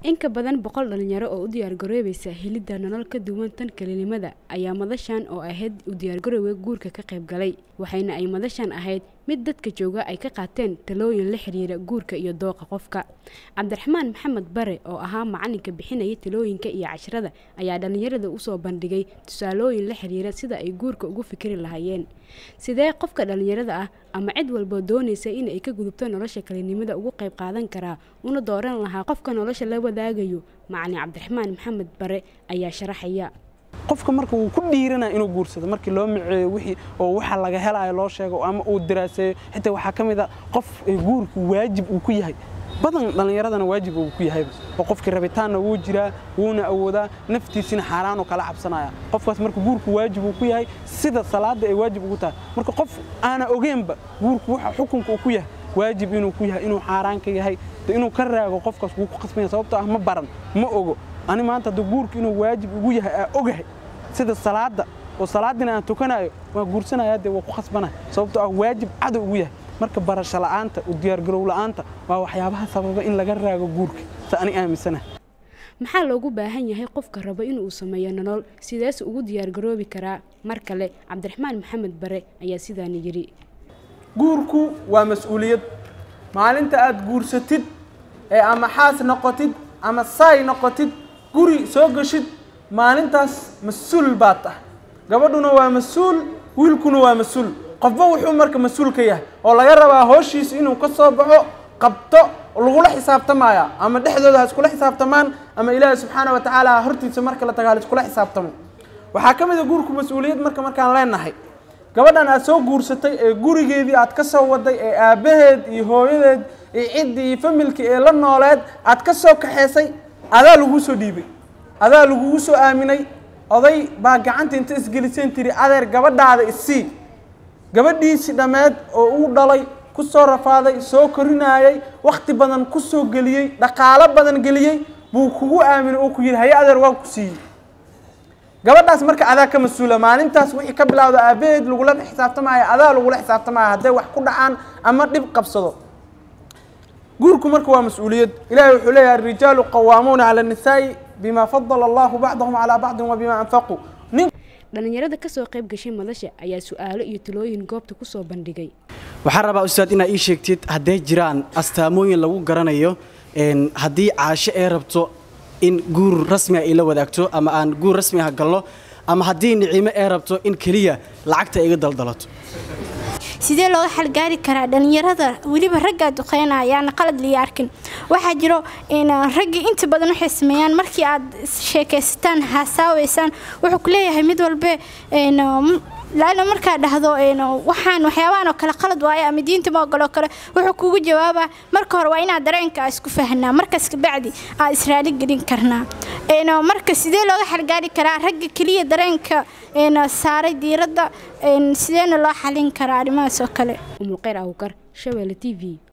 in ka badan boqol dhalinyaro oo u diyaargaroobaysa helidda nolol ka duwan tan kelinimada ayaa madashan oo ahayd u diyaargarowga guurka ka qayb galay waxayna ay madashan ahayd mid dadka jooga ay ka qaateen talooyin la xiriira guurka iyo dooqa qofka cabdiraxmaan maxamed bare oo ahaa macalinka bixinaya talooyinka iyo casharada ayaa dhalinyarada usoo bandhigay tusaalooyin la xiriira sida ay guurka ugu fikri lahaayeen sidee qofka dhalinyarada ah ama cid walboo doonaysa in ay ka gudubto nolosha kelinimada ugu qayb qaadan karaa una dooran lahaa qofka nolosha la wadaagayo macalin cabdiraxmaan maxamed bare ayaa sharaxaya qofka marka wuu ku dhiiranaya inuu guursado markii loo miceeyo wixii oo waxa laga helayo loo sheego ama uu diraaseeyo xitaa waxaa ka mid a qof guurku waajib uu ku yahay badan dhallinyaradana waajib uu ku yahayba oo qofkii rabitaanna wuu jiraa wuuna awoodaa naftiisina xaaraanoo kala cabsanaya qofkaas marka guurku waajib uu ku yahay sida salaadda ay waajib ugu tahay marka qof aana ogeenba guurku waxa xukunka uu ku yahay waajib inuu ku yahay inuu xaaraan ka yahay inuu ka raago qofkaas wuu ku qasbanya sababtoo ah ma baran ma ogo ani maanta hadda guurku inuu waajib ugu yahay aa ogahay sida salaadda oo salaadina aan tukanayo waan guursanaya dee waa ku khasbanaya sababtoo ah waajib cadow ugu yahay marka barasho la'aanta u diyaargarow la'aanta waa waxyaabaha sababa in laga raago guurka sa ani aaminsanahay maxaa loogu baahan yahay qofka raba inuu sameeyo nolol sidees ugu diyaargaroobi karaa mar kale cabdiraxmaan maxamed bare ayaa sidaani yidhi guurku waa mas-uuliyad maalinta aad guursatid ee ama xaas noqotid ama saay noqotid guri soo geshid maalintaas mas-uul baad tahay gabadhuna waa mas-uul wiilkuna waa mas-uul qofba wuxuu marka mas-uul ka yahay oo laga rabaa hooshiisa inuu ka soo baxo qabto lagula xisaabtamaya ama dhexdooda ha iskula xisaabtamaan ama ilaahi subxaana wa tacaala hortiisa marka la taga ha iskula xisaabtamo waxaa ka mid a guurku mas-uuliyad marka markaan leenahay gabadhan aad soo guursatay ee gurigeedii aad ka soo waday ee aabbaheed iyo hooyadeed iyo ciddii iyo familkii ee la nooleed aad ka soo kaxeysay adaa laguu soo dhiibay adaa lagugu soo aaminay oday baa gacanta inta isgeliseen tiri adeer gabadhaada isii gabadhiisii dhammeed oo uu dhalay ku soo rafaaday soo korinaayay wakhti badan ku soo geliyey dhaqaalo badan geliyey buu kugu aaminay oo ku yidhi haye adeer waan ku siiyey gabadhaas marka adaa ka mas-uula maalintaas wixii ka bilowda aabbaheed lagula xisaabtamaayo adaa lagula xisaabtamaayo hadday wax ku dhacaan ama dhib qabsado guurku marka waa mas-uuliyad ilahay wuxuu leeyahay arijaalu qawaamuuna cala annisaa'i bima fadala allahu bacdahum calaa bacdin wa bima anfaquu dhalinyarada kasoo qayb gashay madasha ayaa su-aalo iyo talooyin goobta kusoo bandhigay waxaan rabaa ustaad inaad ii sheegtid hadday jiraan astaamooyin lagu garanayo haddii caasho ee rabto in guur rasmi ah ay la wadaagto ama aan guur rasmi ah galno ama haddii nicimo ee rabto in keliya lacagta iga daldalato sidee looga xalgaari karaa dhalinyarada weliba raggaa duqeynaya ayaana qalad liya arkin waxaa jiro raggii inta badan waxay sameeyaan markii aad sheekaysataan haasaaweysaan wuxuu ku leeyahay mid walbe laala markaa dhahdo waxaan waxyaabahan oo kale qalad waayo ama diinta ma ogoloo kale wuxuu kugu jawaabaa marka hore waa inaad dareenka isku fahnaa markaas kabacdi aad israali gelin karnaa marka sidee looga xalgaari karaa ragga keliya dareenka saaray diiradda sideena loo xalin karaa arrimahaas oo kale umulqeyr awkar shabeelle t v